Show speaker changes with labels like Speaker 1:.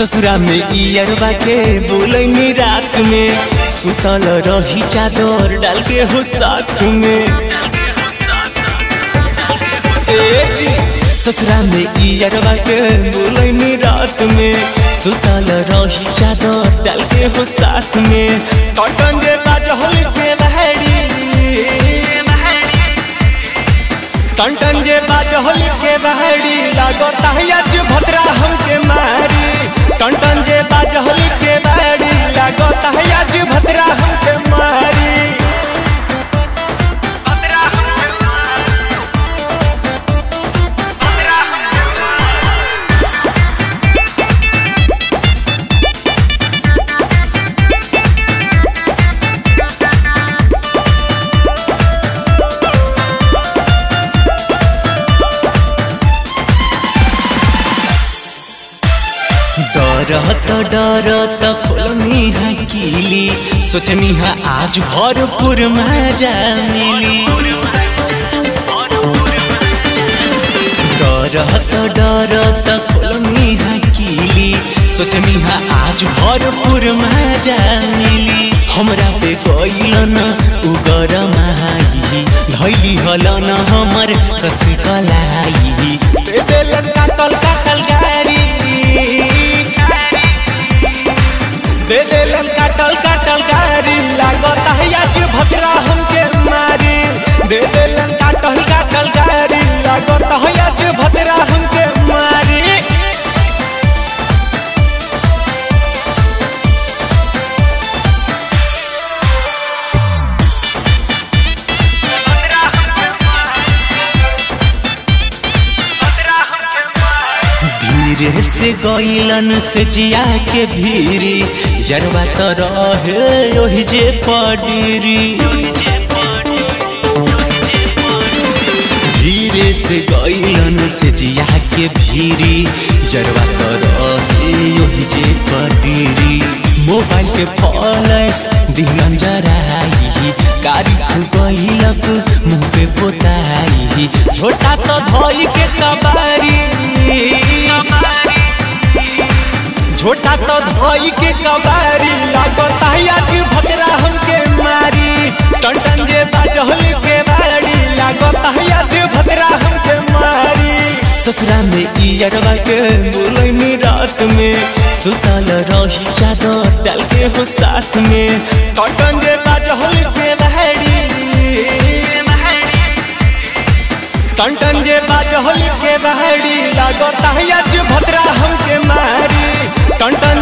Speaker 1: ससुरा में इयरबा के बोलैनी रात में सुतल रही चादर डाल के हो साथ में ए जी, ससुरा में इयरबा के बोलैनी रात में सुतल रही चादर डाल के हो साथ में कटन जे बाजहल के बहरी टन जे बाजहल के बहरी लागता है आज भद्रा हमके मारी टन टन जे बाजहल के बहरी लागता है आज भद्रा हमके मारी भद्रा हमके मारी। भद्रा हमके मारी। डरत डरत खोलनी है कीली सोचनी है आज भरपूर मजा मिली डरत डरत खोलनी है कीली सोचनी है आज भरपूर मजा मिली हमरा पे गइलन उगर माही धैली हलन हमर कस कलाई दे देलन काटल काटल गारी दे देलन काटल काटल गारी लागत है आज भद्रा हमके मारी दे देलन काटल काटल गारी लागत है आज भद्रा हमके मारी धीरे से गईलन से जिया के भीरी जरवा तो रहे ओहि जे पडीरी धीरे से गईलन से जिया के भीरी जरवा तो रहे ओहि जे पडीरी मोबाइल के फ्लैश दिलन जराई कारी गईलक मुंह पे पोताई छोटा तो धोई के कबारी छोटा तो धोई के कबारी लागत है आज भद्रा हमके मारी टन टन जे बाजहल के बारी लागत है आज भद्रा हमके मारी ससुरा में इयरवा के बोलैनी रात में सुतल रही चादर डाल के हो साथ में टन जे बाजहल के बारी टन टन जे बाजहल के बहरी लागत है आज भद्रा हमके मारी टन टन